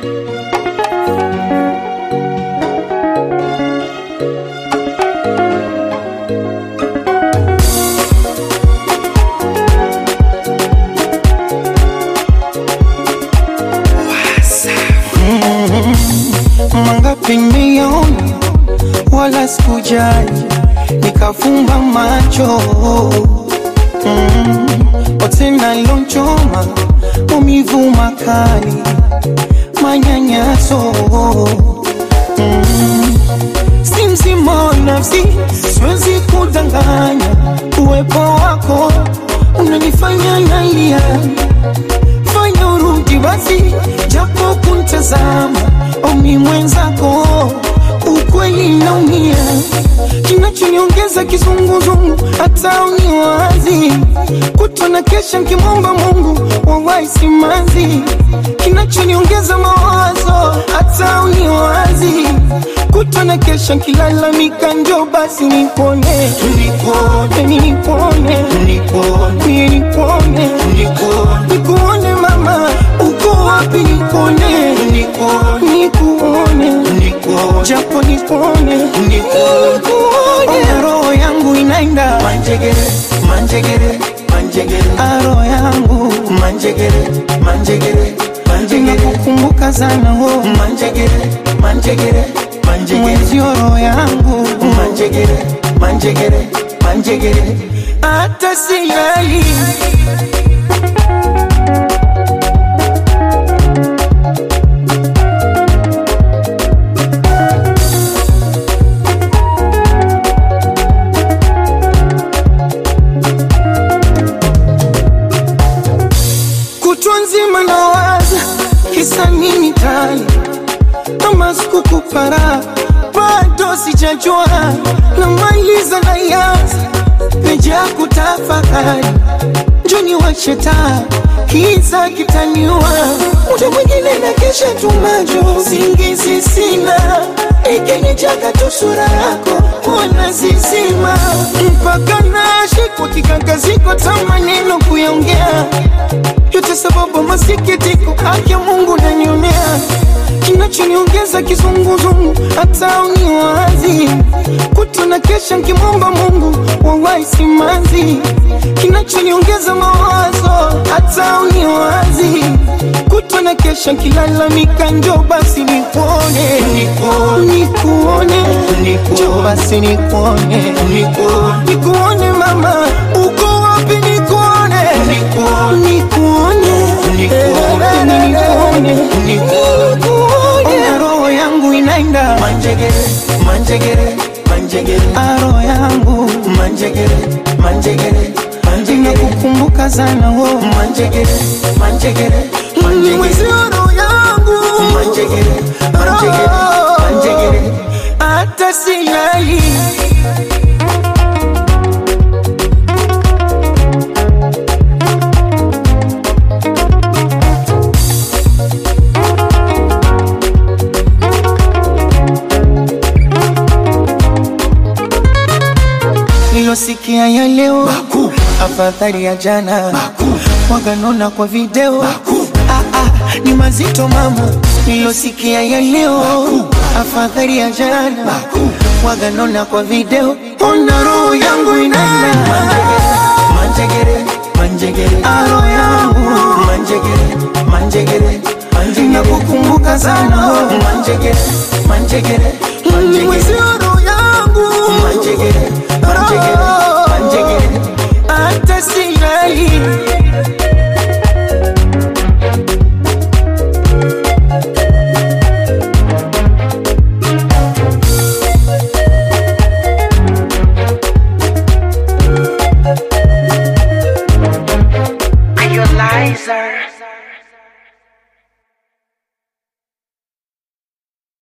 Mangapi nimeona wala sikujali, nikafumba macho mm. Wote nalonchoma maumivu makali, manyanyaso mm. Si mzima wa nafsi, siwezi kudanganya, uwepo wako unanifanya nalia fanya urudi basi, japo kuntazama omi mwenzako, ukweli naumia, kinachoniongeza kizunguzungu, hata uniwazi kutona kesha nkimwomba Mungu wawahi simanzi, kinachoniongeza mawazo, hata uniwazi kutona kesha nkilalamika, njo basi nipone, nipone, nipone, nipone, nipone, nikuone mama, uko wapi? Nikuone, nikuone, japo nikuone, nikuone, roho yangu inaenda Manjegere, manjegere, manjegere, aro yangu manjegere, manjegere, manjegere, inakukumbuka sana wo manjegere, manjegere, manjegere, mwenzio roho yangu manjegere, manjegere, manjegere. hata silali kutwa nzima nawaza kisa nini tani kama sikukupara bado sijajua namaliza na yanza meja kutafakari njoni wacheta kiza kitaniwa muda mwingine na kesha tumajo singizi sina ikinijaga tu sura yako wana zizima mpaka nashikwa kikakaziko ta maneno kuyaongea yote sababu masikitiko haki ya Mungu nanionea kinachoniongeza kizunguzungu hata uniwazi kutona kesha nkimwomba Mungu wawahi simanzi kinachoniongeza mawazo hata uniwazi kutona kesha nkilalamika njo basi nikuone nikuone njo basi nikuone nikuone mama uko wapi nikuone nikuone nikuone nikuone roho yangu inaenda Manjegere, manjegere, manjegere, aro yangu manjegere, manjegere, manjegere, inakukumbuka sana wo manjegere, manjegere, mwezi manjegere, roho yangu manjegere, manjegere, manjegere. hata silali nilosikia ya leo afadhali ya jana waganona kwa video ah, ah, ni mazito mama nilosikia ya leo afadhali ya jana waganona kwa video ona roho yangu inaenda Manjegere, manjegere, aro yangu manjegere, manjegere, manjegere, nakukumbuka sana manjegere, manjegere, mwezi manjegere, roho yangu manjegere,